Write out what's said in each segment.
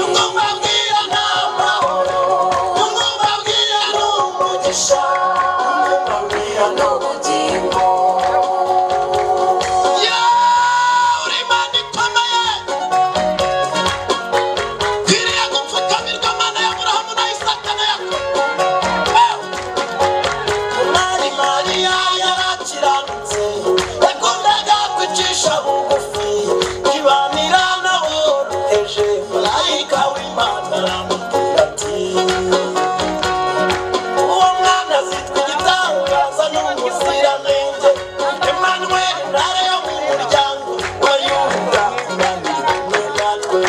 umubabwira nta mahoro umubabwira ni umugisha umubabwira ni ubugingo yewe uri imana ikomeye nkwiriye gupfukamirwa mana ya aburahamu na isaka na yakobo Yewe! Umwari Mariya yarakiranutse yakundaga kwicisha bugufi kibanira n'aboroheje marayika w'Imana aramubwira ati uwo mwana azitwa igitangaza n'umuziranenge Emmanuel ntare yo mu muryango wa Yuda ibanira kumwe natwe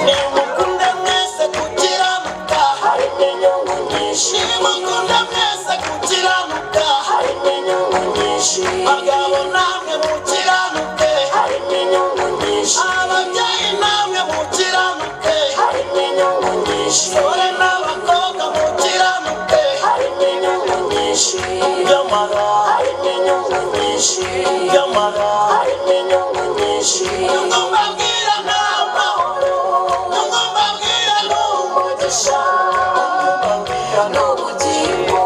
nimukunda mwese gukiranuka harimo inyungu nyinshi nimukunda mwese gukiranuka harimo inyungu nyinshi bagabo namwe mukiranuke harimo inyungu nyinshi ababyeyi namwe mukiranuke harimo inyungu nyinshi dore n'abakobwa mukiranuke harimo inyungu nyinshi nyamara harimo inyungu nyinshi nyamara harimo inyungu nyinshi nubwo mbabwira nta mahoro nubwo mbabwira ni umugisha nubwo mbabwira ni ubugingo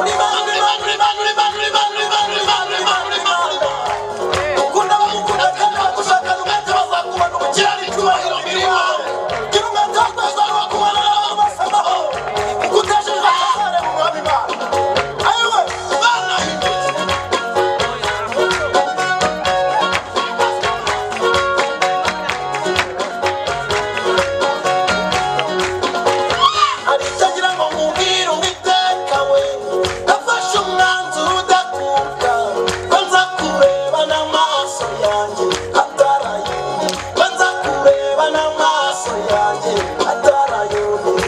uri bantu uri bantu uri bantu uri bantu uri bantu uri bantu uri bantu uri bantu ukunda abamukunda kandi bagushaka umwete bazakubona ubukirana icyubahiro mbere yawe gira umwete wo kweza bakubona n'abo basamaho ukutesheje ahahare mu mwami imana ayiwe bana hari itagira ngo mubwire uwiteka we nafashe umwanzuro udakuka ko nza kureba n'amaso yanjye atarayuni ko nza kureba n'amaso yanjye atarayuni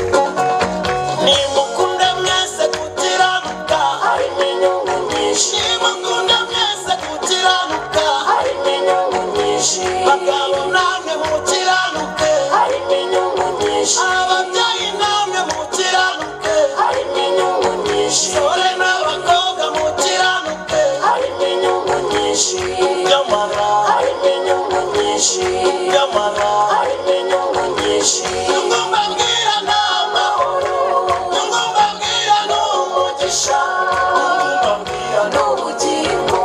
Nimukunde mwese gukiranuka harimo inyungu nyinshi Nimukunde mwese gukiranuka harimo inyungu nyinshi Bagabo namwe mukiranuke harimo inyungu nyinshi Ababyeyi namwe mukiranuke harimo inyungu nyinshi Sore n'abakobwa mukiranuke harimo inyungu nyinshi Nyamara harimo inyungu nyinshi Nyamara harimo inyungu nyinshi Nyungu mbabwira nta mahoro Nyungu mbabwira ni umugisha Nyungu mbabwira ni ubugingo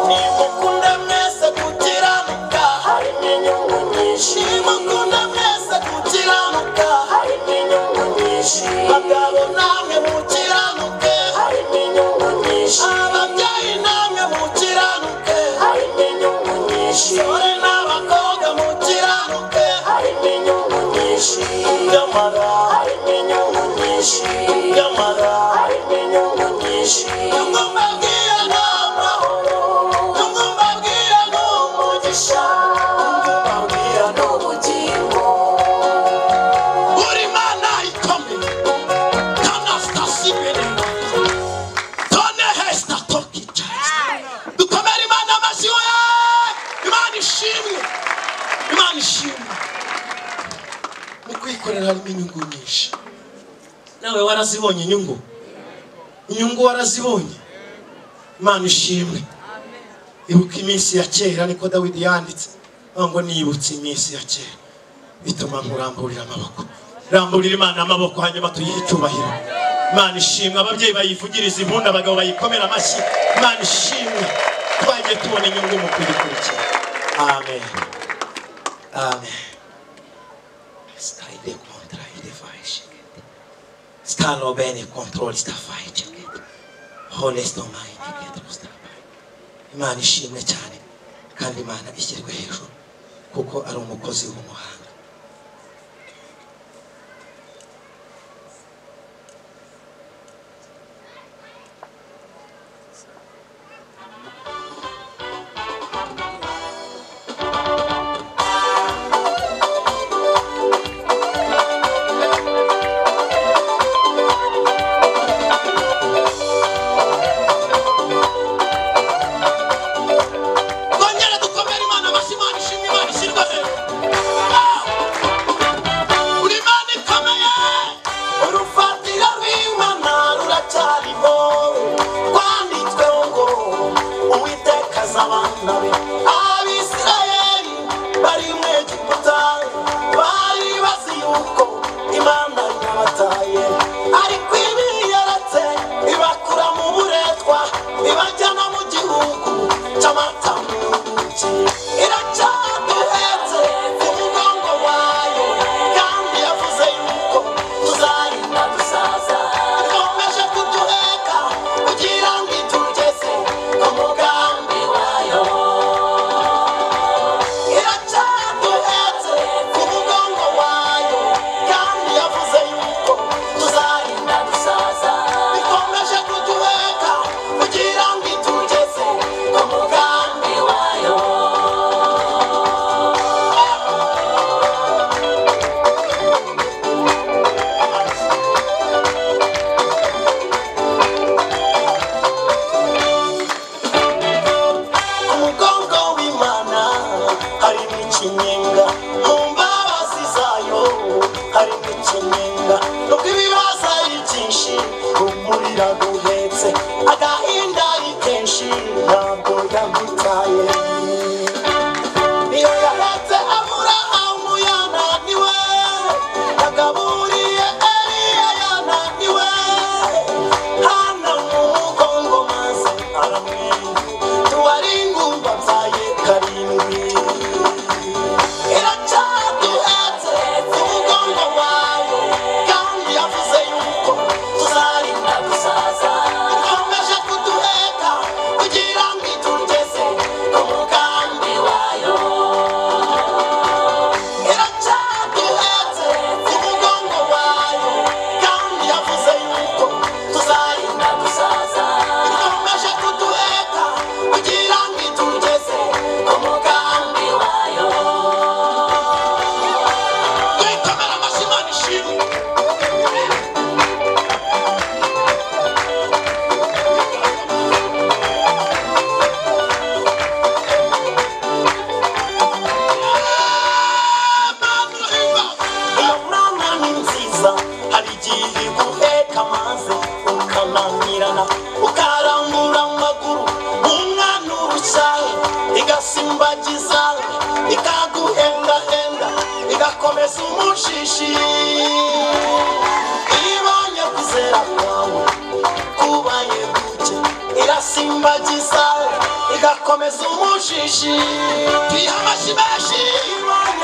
Nimukunda mwese gukiranuka harimo inyungu nyinshi Nimukunda mwese gukiranuka harimo inyungu nyinshi Bagabo namwe mukiranuke harimo inyungu nyinshi Ababyeyi namwe mukiranuke harimo inyungu nyinshi Sore n'abakobwa mukiranuke harimo inyungu nyinshi Nyamara harimo inyungu nyinshi Nyamara harimo inyungu nyinshi Nyungu mbabwira nta mahoro Nyungu mbabwira ni umugisha Nyungu mbabwira ni ubugingo Uri mana ikomeye Anastasi Benenga Done Hester Tokita Dukomere imana amashyi we Imana ishimwe Imana ishimwe mu kwikorera harimo inyungu nyinshi nawe warazibonye inyungu inyungu warazibonye imana ishimwe ibuka iminsi ya kera niko dawidi yanditse avuga ngo nibutse iminsi ya kera bituma nkuramburira amaboko ramburira imana amaboko hanyuma tuyihe icyubahiro imana ishimwe ababyeyi bayivugiriza impundu abagabo bayikomera amashyi imana ishimwe twagiye tubona inyungu mu kuyikurikira amen amen Stride kontra idefaicheket. Stalo bene kontrol stafaicheket. Honesto maine getro stabai. Imana ishimwe cyane kandi Imana ishyirwe hejuru kuko ari umukozi w'umuhanga. Kongera dukomere Imana amashyi Imana ishimwe Imana ishyirwe hejuru. Ah! ikinyenga mu mbabazi zayo harimo ikinyenga nubwo ibibazo ari byinshi rumurira ruhetse agahinda ari kenshi ntabwo yamutaye iyo yaretse abura aho yananiwe yagaburiye eliya yananiwe hana mu mugongo maze aramwinga tuwari ingumba byaye karindwi iracyaduhetse ku mugongo wayo kandi yavuze yuko tuzarinda gusaza ikomeje kuduheka kugira ngo itugeze ku mugambi wayo iracyaduhetse ku mugongo wayo kandi yavuze yuko tuzarinda gusaza ikomeje kuduheka kugira ngo itugeze ku mugambi wayo dukomere amashyi Imana ishimwe Inkorana ni nziza hari igihe iguheka amazi ukananirana ukarambura amaguru umwana urushaye igasimbagiza ikaguhendahenda igakomeza umushishi iyo ibonye kuzera kwawe kubaye guke irasimbagiza igakomeza umushishi tuyiha amashyi menshi